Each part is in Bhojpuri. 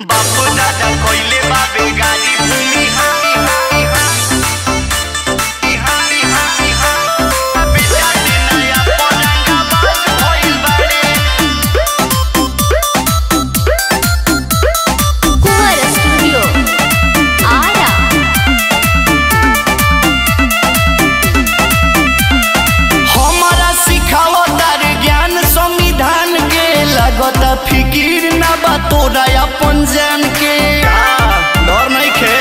बापू दादा कोइले बाबे गाड़ी भूमि हानी हानी हानी हानी हानी हानी बेटा ने नया पलंगा बाज भइल बाड़े कुंवर स्टूडियो आरा हमारा सिखाओ तार ज्ञान संविधान के लगता फिकीर ना बा तोरा अपन जान के डर नहीं खे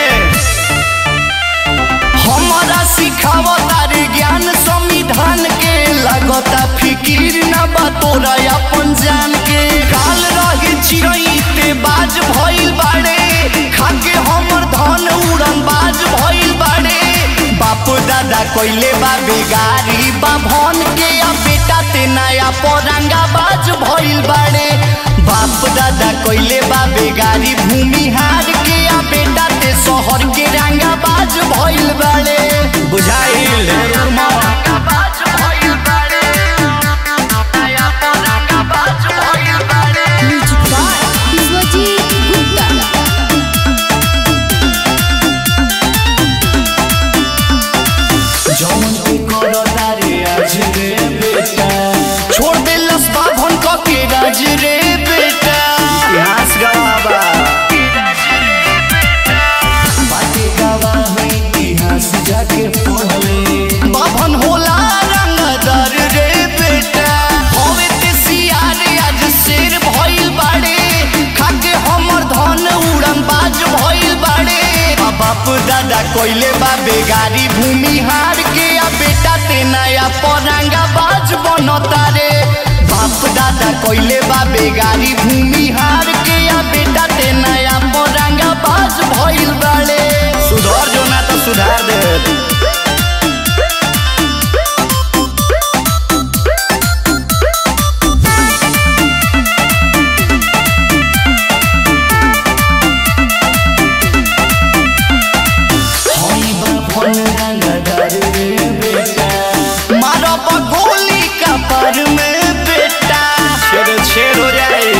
हमारा सिखाओ तार ज्ञान संविधान के लगता फिकीर ना बा तोरा अपन जान के काल रहे चिड़ई ते बाज भइल बाड़े खाके हमर धन उड़न बाज भइल बाड़े बाप दादा कोइले बा बेगारी बा भन के आ बेटा ते नया परांगा बाज भइल बाड़े बाप दादा कोइले बा बेगारी भूमि हार के आ बेटा ते शहर के रंगा बाज भइल बाड़े बुझाइल बाज भइल बाड़े नया परांगा बाज भइल बाड़े म्यूजिक बाय विश्वजीत गुप्ता जौन के करो तारे आज रे बेटा छोड़ दे लस बाभन क के राज रे बेटा इतिहास गवाबा बाटे गवाह इतिहास जाके पढ़ ले बाभन होला रंगदार रे बेटा होवे ते सियार आज शेर भइल बाड़े खाके हमर धन उड़न बाज भइल बाड़े आ बाप दादा कोइले बा बेगारी भूमि हार के आ बेटा ते नया परांगा बाज बनता रे बाप दादा कोइले बा बेगारी भूमि हार के आ बेटा ते नया परांगा बाज भइल बाड़े सुधर जो ना तो सुधार दे मारब गोली का पर में बेटा छेड़ छेड़ हो जाए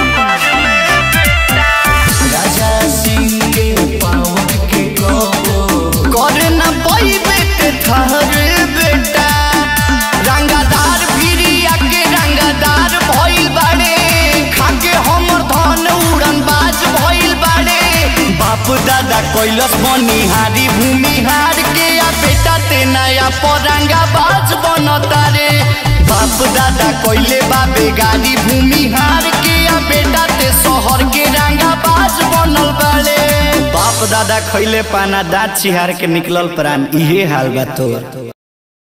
राजा सिंह के पावर के कहो कर न पैबे ते ठहरे बेटा रंगादार भिरिया के रंगादार भइल बाड़े खाके हमर धन उड़न बाज भइल बाड़े बाप दादा कैलस बनिहारी भूमिहार के आ बेटा ते नया परांगा बाज बनता रे बाप दादा कोइले बाबे गाड़ी भूमिहार के आ बेटा ते शहर के रंगा बाज बनल बाड़े बाप दादा खैले पाना दाँत चिहार के निकलल प्राण इहे हाल बा तोर